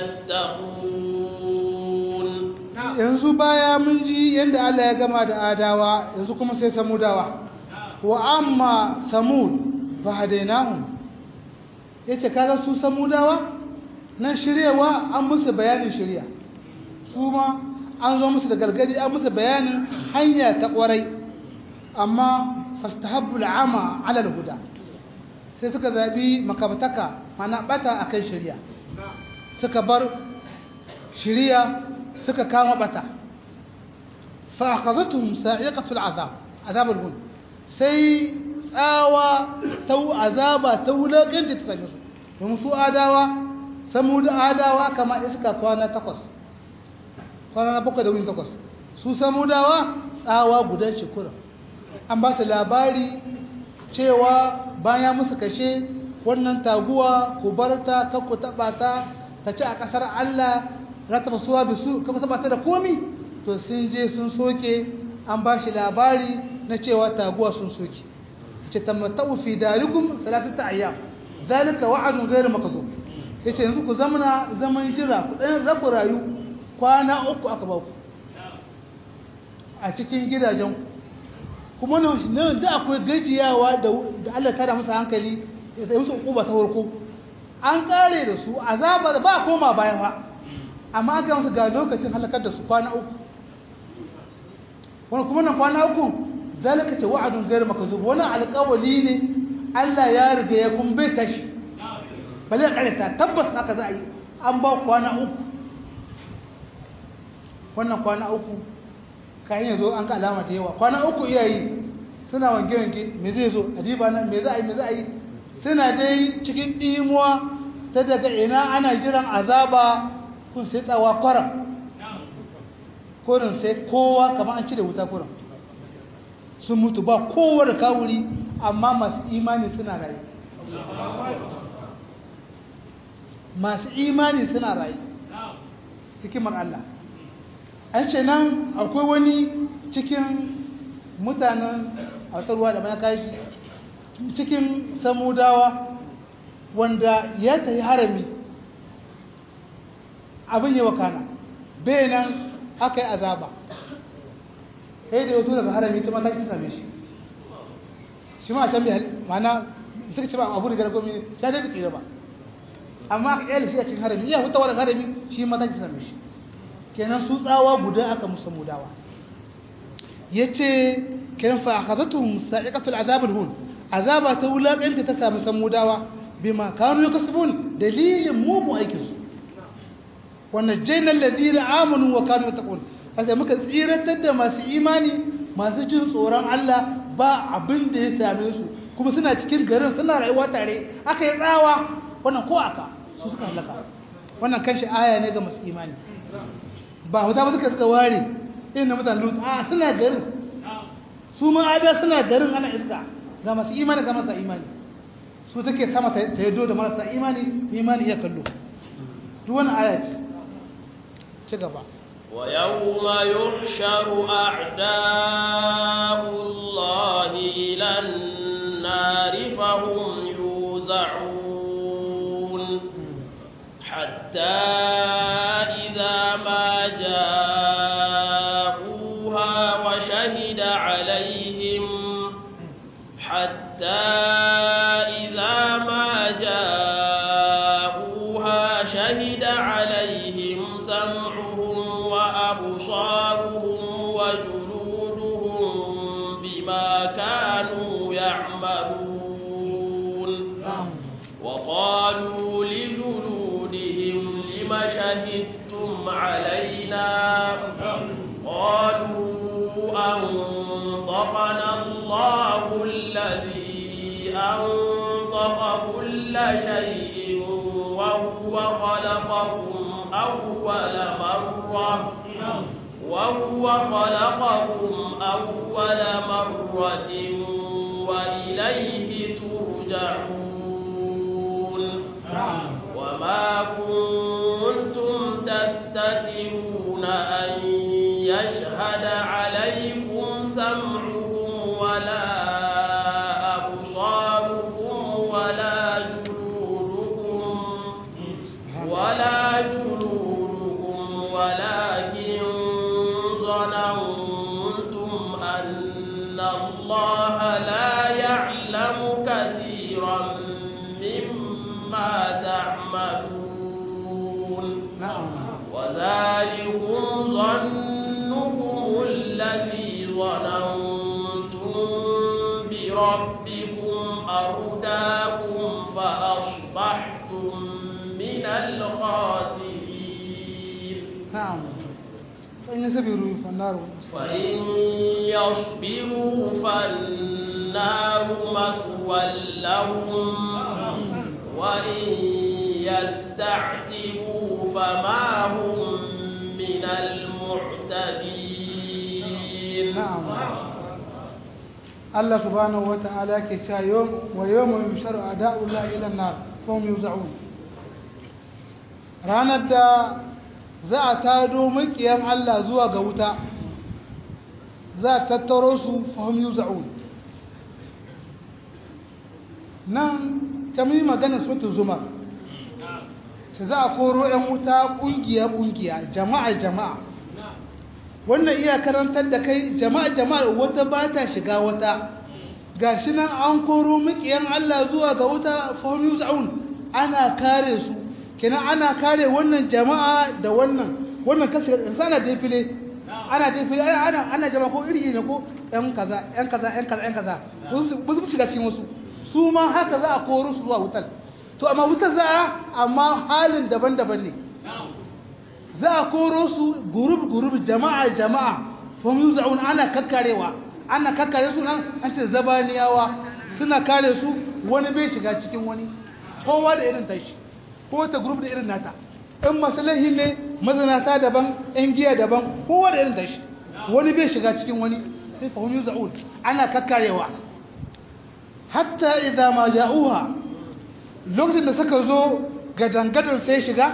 يتقون yanzu baya mun ji yadda Allah ya gama da adawa yanzu kuma sai samudawa wa amma samud fa hadainahum yace kaga su samudawa nan shiryewa an musu bayanin shirya su ma an zo musu da gargadi an musu bayanin hanya ta kwarai amma fastahabbu al'ama ala al-huda sai suka zabi makabataka mana bata akan shirya suka bar shirya suka kama bata fa akhadhatuhum sa'iqatu al'azab azab al-hun sai tsawa ta azaba ta wulakanta ta same su domin su adawa samu da adawa kama iska kwana takwas kwana na bakwai da wuni takwas su samu dawa tsawa guda ce kuran an ba su labari cewa bayan musu kashe wannan taguwa ku bar ta kan ku taɓa ta ta ci a ƙasar Allah za ta fasuwa bisu ka taɓa ta da komi to sun je sun soke an ba shi labari na cewa taguwa sun soke ce tamattau fi dalikum salatata ayyam zalika wa'adun ghairu makdhub ya ce yanzu ku zamana zaman jira ku ɗan rabu rayu kwana uku aka ba ku a cikin gidajen kuma nan da akwai gajiyawa da Allah ta da musu hankali ya tsaye musu uku ba ta farko an ƙare da su azabar ba koma baya ba amma aka musu ga lokacin halakar da su kwana uku wani kuma nan kwana uku zalika ce wa'adun gairu makazub wani alƙawali ne Allah ya riga ya kun bai tashi ba zai karanta tabbas haka za a yi an ba kwana uku wannan kwana uku kayan yazo an ga alama ta yawa kwana uku iyayi suna wange-wange me zai zo a diba nan me za a yi me za a yi suna dai cikin ɗimuwa ta daga ina ana jiran azaba kun sai tsawa kwaram kurin sai kowa kamar an cire wuta kurin sun mutu ba kowa da kawuri amma masu imani suna rayu masu imani suna rayu hikimar Allah an ce nan akwai wani cikin mutanen ruwa da mai kashi cikin samudawa wanda ya tafi harami abin yi wakana bai nan aka yi azaba sai da yato daga harami ta mata shi same shi shi ma a can bai mana suka ce ba abu da gara gomi ya dai tsira ba amma aka kyale shi a cikin harami iya hutawa daga harami shi mata shi same shi kenan su tsawa guda aka musa mudawa ya ce kenan fa akhadatuhum sa'iqatul azab hun azaba ta wulakanta ta samu samudawa bima kanu yakasubun dalilin mugu aikin su wa najjayna alladhina amanu wa kanu yattaqun sai muka tsiratar da masu imani masu jin tsoron Allah ba abin da ya same su kuma suna cikin garin suna rayuwa tare aka yi tsawa wannan ko aka su suka halaka wannan kanshi aya ne ga masu imani ba wata ba suka suka ware irin na mutane lutu a suna garin su ma ada suna garin ana iska ga masu imani ga marasa imani su take sama ta yaddo da marasa imani imani ya kallo duk wani aya ce ci gaba ويوم يحشر أعداء الله إلى النار فهم يوزعون حتى إذا ما جاءوها وشهد عليهم حتى إذا ما جاءوها شهد عليهم سمعهم وأبصارهم وجلودهم بما كانوا يعملون وقالوا لجلودهم لم شهدتم علينا قالوا أنطقنا الله الذي أنطق كل شيء وهو خلقكم أول مرة وهو خلقكم أول مرة وإليه ترجعون وما كنتم تستترون أن يشهد عليكم سمعكم ولا أبصاركم ولا جلودكم ولا جلودكم ولكن ظننتم أن الله لا يعلم كثيرا مما تعملون na'am وذلكم ظنكم الذي ظننتم بربكم أرداكم فأصبحتم من الخاسرين na'am fa in sabiru fa naru فإن يصبروا فالنار مثوى لهم وإن يستعتبوا فما هم من المعتدين na'am Allah subhanahu wata'ala yake cewa yawm wa yawma yusharu a'da'ullahi ila an-nar fa hum yuz'un ranar da za a tado makiyan Allah zuwa ga wuta za a tattaro su fa hum yuz'un nan ta yi magana sautin zumar sai za a koro 'yan wuta ƙungiya-ƙungiya jama'a-jama'a wannan iya karantar da kai jama'a-jama'a wata ba ta shiga wata ga shi nan an koro makiyan Allah zuwa ga wuta fahim za'un ana kare su kenan ana kare wannan jama'a da wannan wannan kasa ana defile ana defile ana ana jama'a ko iri ne ko yan kaza yan kaza yan kaza yan kaza ba su shiga cikin wasu su ma haka za a koro su zuwa wutar to amma wutar za a amma halin daban-daban ne za a koro su gurub-gurub jama'a-jama'a fom yi za'un ana kakkarewa ana kakkare su nan an ce zabaniyawa suna kare su wani bai shiga cikin wani kowa da irin tashi ko ta gurub da irin nata in masalahi ne mazanata daban yan giya daban kowa da irin tashi wani bai shiga cikin wani sai fahim yi za'un ana kakkarewa hatta idan ma ja'uha lokacin da suka zo gadangadar sai shiga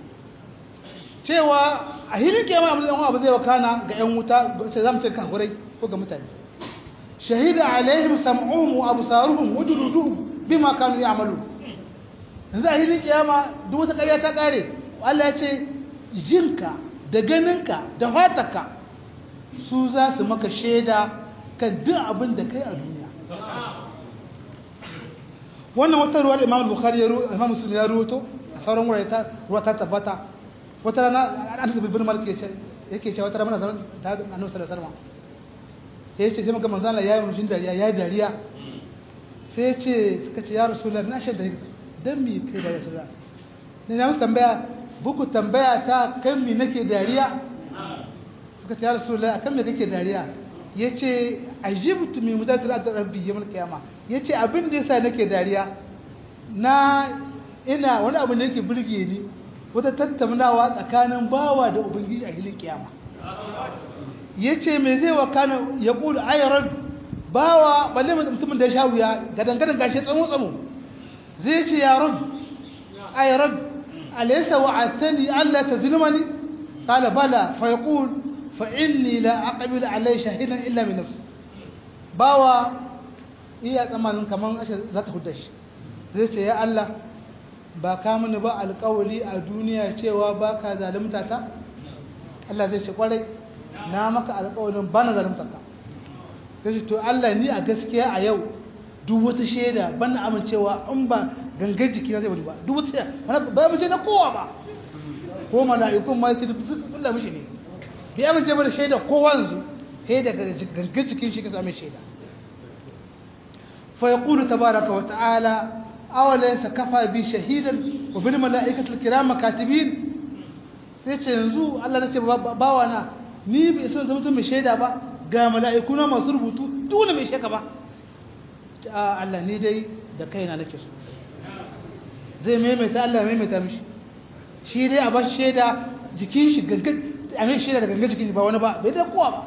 cewa a hilin kiyama abin da abu zai wakana ga 'yan wuta sai zamu ce kafirai ko ga mutane shahida alaihim sam'uhum wa absaruhum wa juluduhum bima kanu ya'malu yanzu a hilin kiyama duk wata ƙarya ta kare Allah ya ce jinka da ganinka da fatarka su za su maka shaida kan duk abin da kai a duniya wannan wata ruwa da Imam Bukhari ya ruwa Imam Muslim ya ruwato a sauran wurare ta ruwa ta tabbata wata rana an tafi bin malik yace yake cewa wata rana zaman ta da annabi sallallahu alaihi wasallam yace sai maka manzo Allah yayi mushin dariya yayi dariya sai yace suka ce ya rasulullahi na shaida dan me kai da rasulullah ne na musu tambaya buku tambaya ta kan me nake dariya suka ce ya rasulullahi akan me kake dariya yace ajibtu min mudatil rabbi yawmal qiyama yace abin da yasa nake dariya na ina wani abu ne yake burge ni wata tattaunawa tsakanin bawa da ubangiji a hilin kiyama ya ce mai zai wa kanu ya ƙulu ayyarar bawa balle mutumin da ya sha wuya gadangadan gashi tsamo-tsamo zai ce yaron ayyarar alaisa wa atani allah ta zulmani kala bala fa ya ƙul fa inni la aqabil alai shahidan illa min nafsi bawa iya tsamanin kamar ashe za ta huda shi zai ce ya allah ba ka mini ba alkawali a duniya cewa ba ka zalimta ta? Allah zai ce kwarai na maka alkawalin ba na zalimta ka zai ce to Allah ni a gaskiya a yau duk wata shaida ban na amincewa in ba gangar jiki na zai wani ba duk wata shaida ba amince na kowa ba ko mala'ikun ma ce duk kulla mishi ne bai amince ba da shaida kowa yanzu sai da gangar jikin shi ka same shaida fa yaqulu tabaraka wa ta'ala awalaysa kafa bi shahidan wa bil malaikati kiram katibin sai ce yanzu Allah zai ce bawa na ni bai san zama mai shaida ba ga mala'iku na masu rubutu duk wani mai shaka ba a Allah ni dai da kaina nake so zai maimaita Allah maimaita mishi shi dai a ba shi shaida jikin shi gangan a mai shaida da gangan jikin shi ba wani ba bai da kowa ba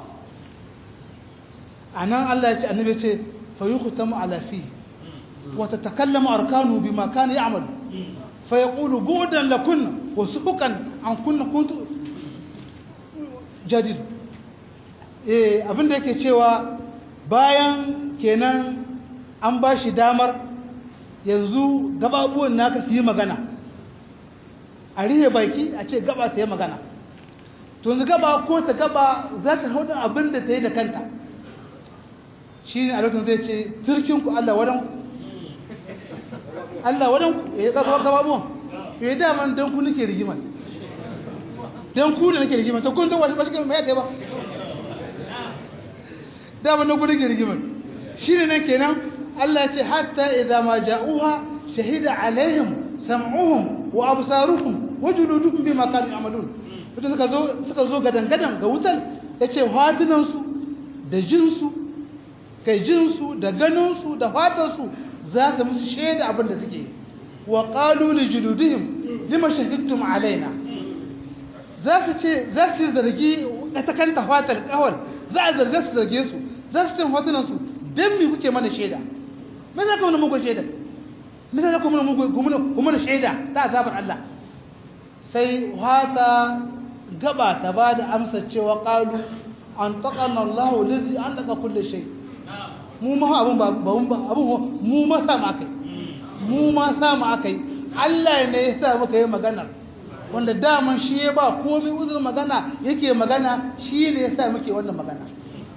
a nan Allah ya ce annabi ya ce fa yi hutamu ala fi wa ta takallama arkanu bi ma kana ya'malu fa yaqulu bu'dan lakunna wa suhuqan an kunna kuntu jadid eh abinda yake cewa bayan kenan an ba shi damar yanzu gababuwan naka su yi magana a rihe baki a ce gaba ta yi magana to yanzu gaba ko ta gaba za ta hudu abin da ta yi da kanta shi ne a lokacin zai ce turkinku Allah wadan Allah wadan ya gaba gababuwan ya yi daman don ku nake rigimar don ku da nake rigimar ta kun ta wasu bashi kan mai ba daman don ku nake rigimar shi ne nan kenan Allah ce hatta idza ma ja'uha shahida alaihim sam'uhum wa absaruhum wa juluduhum bima kanu ya'malun mutum suka zo suka zo gadan gadan ga wutar yace fatunan su da jin su kai jin su da ganin su da fatan su za su musu shaida abin da suke wa qalu li juludihim lima shahidtum alaina za su ce za su zargi ta kanta fatar kawal za a zarge su zarge su za su ce fatunan su dan me kuke mana shaida me za ka mana muku shaida me za ka mana muku kuma shaida ta azabar Allah sai wata gaba ta ba da amsa cewa qalu an taqana Allahu lazi an daga kulli shay mu ma abun ba abun mu ma sa mu akai mu ma sa mu akai Allah ne ya sa muka yi magana wanda daman shi ya ba komai uzurin magana yake magana shi ne ya sa muke wannan magana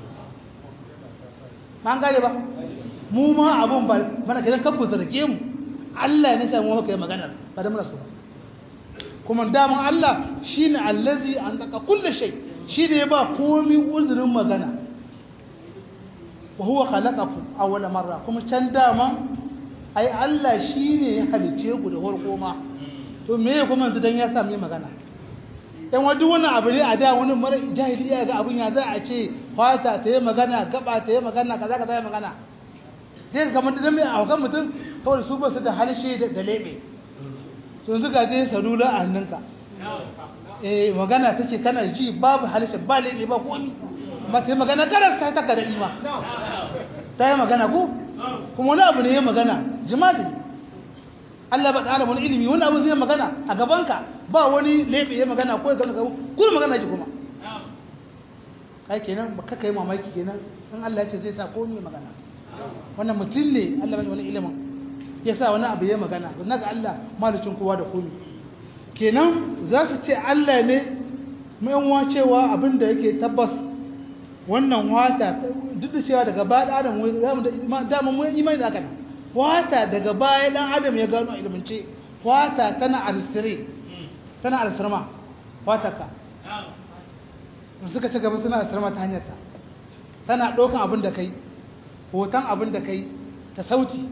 an gane ba mu ma abun ba mana kiran kanku zarge mu Allah ne sai mu maka yi magana ba da muna so kuma daman Allah shine allazi an daka kullu shay shi ne ba komai uzurin magana wa huwa khalaqakum awwala marra kuma can dama ai Allah shine ya halice ku da farko ma to me kuma yanzu dan ya sami magana dan wani wannan abu ne a da wani mara jahiliya ga abun ya za a ce fata ta yi magana gaba ta yi magana kaza kaza yi magana zai kamar da mai a kan mutum saboda su ba su da halshe da lebe to yanzu ga je salula a hannunka eh magana take kana ji babu halshe ba lebe ba ko ni amma ta yi magana garas ta taka da ima ta yi magana ko kuma wani abu ne ya magana jima'i Allah ba da wani ilimi wani abu zai magana a gabanka ba wani lebe ya magana ko ya gana gabu kuma magana ji kuma kai kenan ba kaka yi mamaki kenan in Allah ya ce zai sa komai magana wannan mutum ne Allah bai wani ilimin ya sa wani abu ya magana don ga Allah malicin kowa da komai kenan za su ce Allah ne mai cewa abin da yake tabbas wannan wata duk da cewa daga baya adam dama mun imani da kana wata daga baya dan adam ya gano a ilimance wata tana aristire tana arisirma wata ka suka ci gaba suna arisirma ta hanyar ta tana ɗaukan abin da kai hoton abin da kai ta sauti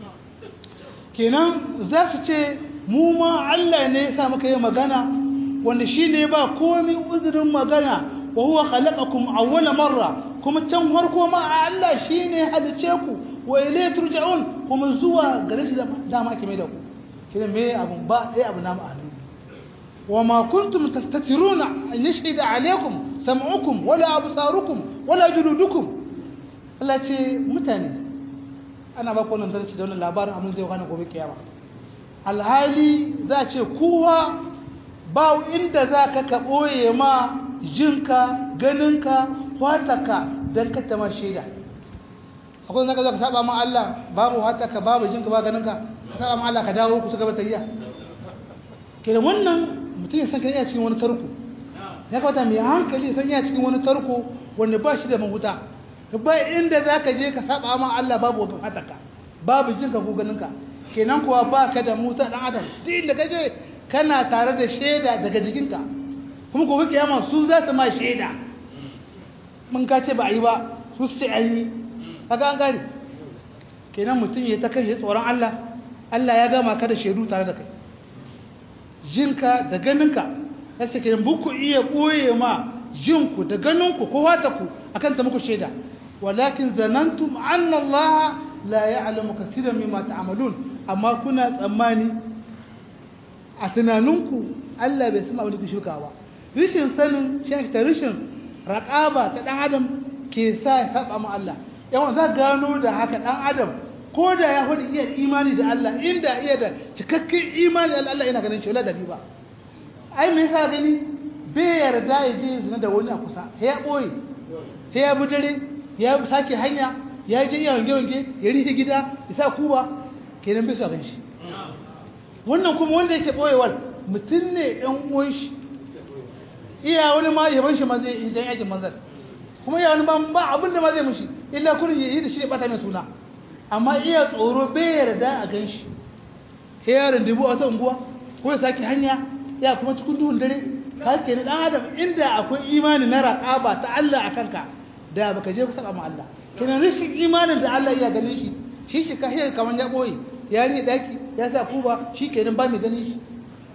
kenan za su ce mu ma Allah ne ya sa muka yi magana wanda shi ne ba komi uzurin magana wa huwa khalaqakum awwala marra kuma can farko ma Allah shine halice ku wa ilayhi turja'un kuma zuwa gare shi da ma ake mai da ku kina me abun ba dai abu na ma'anu wa ma kuntum tastatiruna an yashhida alaykum sam'ukum wala absarukum wala juludukum Allah ce mutane ana ba ku wannan darasi da wannan labarin abin zai kana gobe kiyama alhali za ce kowa ba inda za ka ka ɓoye ma jinka ganinka wataka don kata ma shaida akwai zaka zo ka saba ma Allah babu wataka babu jinka ba ganinka ka saba ma Allah ka dawo ku suka bata yiya ke wannan mutum ya san kan iya cikin wani tarko ya kawata mai hankali san iya cikin wani tarko wanda ba shi da mahuta ba inda za ka je ka saba ma Allah babu wataka babu jinka ko ganinka kenan kuwa ba ka da musa ɗan adam duk inda ka je kana tare da shaida daga jikinka kuma gobe kiyama su za su ma shaida mun ka ce ba a yi ba su ce an yi kaga an gari kenan mutum ya ta kai tsoron Allah Allah ya gama ka da shaidu tare da kai jinka da ganinka ya ce kenan buku iya ɓoye ma jinku da ganinku ko ku akan ta muku shaida walakin zanantum anna Allah la ya'lamu kaseeran mimma ta'malun amma kuna tsammani a tunaninku Allah bai san abin da ku shuka ba rishin sanin shi ta rishin raƙaba ta ɗan adam ke sa ya saba ma Allah yawan za gano da haka ɗan adam ko da ya hudu iya imani da Allah inda iya da cikakken imani da Allah yana ganin shi wala da ba ai me yasa gani bai yarda ya je zina da wani a kusa sai ya ɓoye sai ya bi dare ya sake hanya ya je iya wange-wange ya rihe gida ya sa kuba kenan bai su a gan shi wannan kuma wanda yake ɓoyewar mutum ne ɗan uwan shi iya wani ma yaban shi ma zai yi dan yakin manzar kuma iya wani ba abin da ma zai mushi illa kurin yi da shi ya bata mai suna amma iya tsoro bai yarda a gan shi sai yaron dubu a wata unguwa ko ya sake hanya ya kuma cikin duhun dare ka ke dan adam inda akwai imani na raqaba ta Allah a kanka da baka je ka saba ma Allah kenan rashin imanin da Allah iya ganin shi shi shi ka hiyar kaman ya boye ya ri daki ya sa kuba shi kenan ba mai ganin shi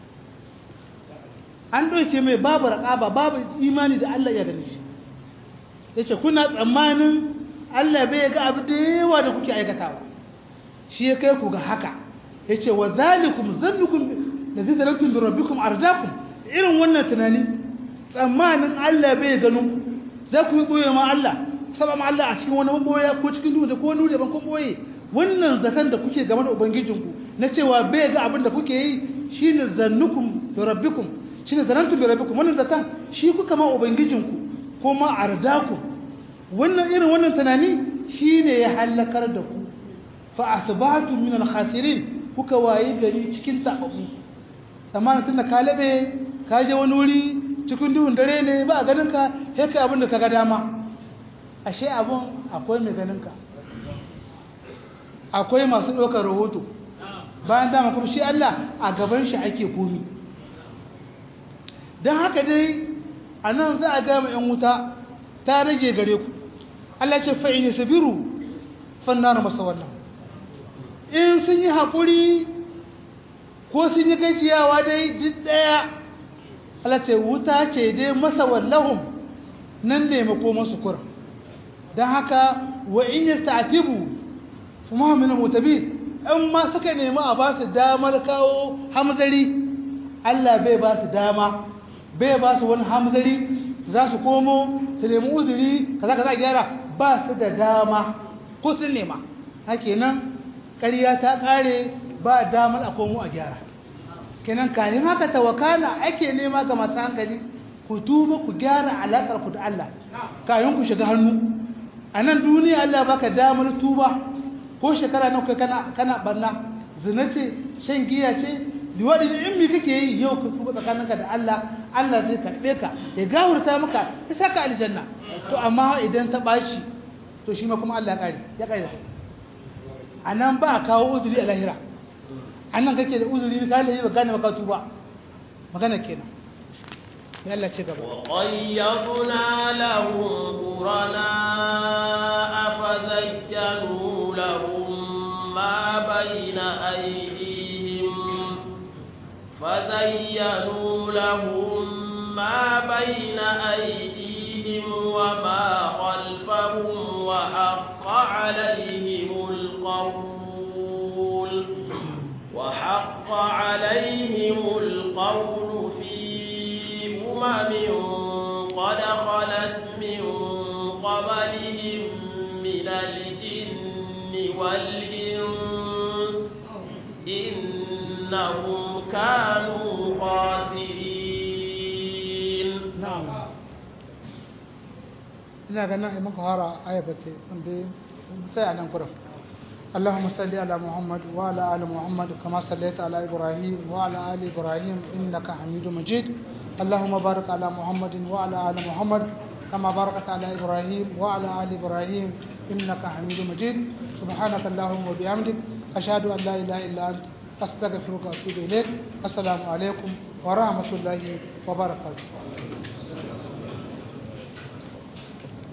an ɗauke mai babu raƙaba babu imani da Allah ya gani shi ya ce kuna tsammanin Allah bai ga abu da yawa da kuke aikatawa shi ya kai ku ga haka ya ce wa zalikum zannukum da zai zalaktun da rabbikum arzakum irin wannan tunani tsammanin Allah bai ganin ku za ku yi ɓoye ma Allah saba ma Allah a cikin wani maboya ko cikin duhu da ko nuna ban kun ɓoye wannan zaton da kuke game da ubangijinku na cewa bai ga abin da kuke yi shine zannukum da rabbikum shi ne zanantu bi rabbikum wannan zatan shi kuka ma ubangijinku ko ma ardaku wannan irin wannan tunani shine ya halakar da ku fa asbahtu min al-khasirin kuka waye gari cikin tababu amma tunda ka labe ka je wani wuri cikin duhun dare ne ba ganin ka sai kai abin da kaga dama ashe abun akwai mai ganin ka akwai masu ɗaukar rahoto bayan dama kuma shi Allah a gaban shi ake komi don haka dai a nan za a gama 'yan wuta ta rage gare ku Allah ce fa'in ya sabiru fannar masa wannan in sun yi haƙuri ko sun yi kai ciyawa dai duk ɗaya Allah ce wuta ce dai masa wallahun nan ne mako masu kura don haka wa in yi sta'atibu kuma min mutabi in ma suka nemi a ba su damar kawo hamzari Allah bai ba su dama bai ba su wani hamzari za su komo su nemi uzuri kaza kaza gyara ba su da dama ko sun nema hake nan ƙarya ta ƙare ba damar a komo a gyara kenan kayan haka tawakala ake nema ga masu hankali ku tuba ku gyara alaƙar ku da Allah kayan ku shiga hannu a nan duniya Allah baka damar tuba ko shekara nan kai kana kana barna zina ce shan giya ce liwaɗi in mi kake yi yau ka tuba tsakaninka da Allah Allah zai karɓe ka ya gawurta maka ya saka aljanna to amma idan ta ɓaci to shi ma kuma Allah ya ƙare ya ƙare a nan ba a kawo uzuri a lahira a nan kake da uzuri ka lahi ba gane maka tuba magana kenan ya Allah ce gaba وقيضنا لهم قرناء فزينوا لهم ما بين أيديهم فزينوا لهم ما بين أيديهم وما خلفهم وحق عليهم القول وحق عليهم القول في أمم قد خلت من قبلهم من الجن والإنس إنهم كانوا خاسرين na'am ina ganin in muka fara ayabate wanda sai a nan kuran اللهم صل على محمد وعلى ال محمد كما صليت على ابراهيم وعلى ال ابراهيم انك حميد مجيد اللهم بارك على محمد وعلى ال محمد كما باركت على ابراهيم وعلى ال ابراهيم انك حميد مجيد سبحانك اللهم وبحمدك اشهد ان لا اله الا انت استغفرك واتوب اليك السلام عليكم ورحمه الله وبركاته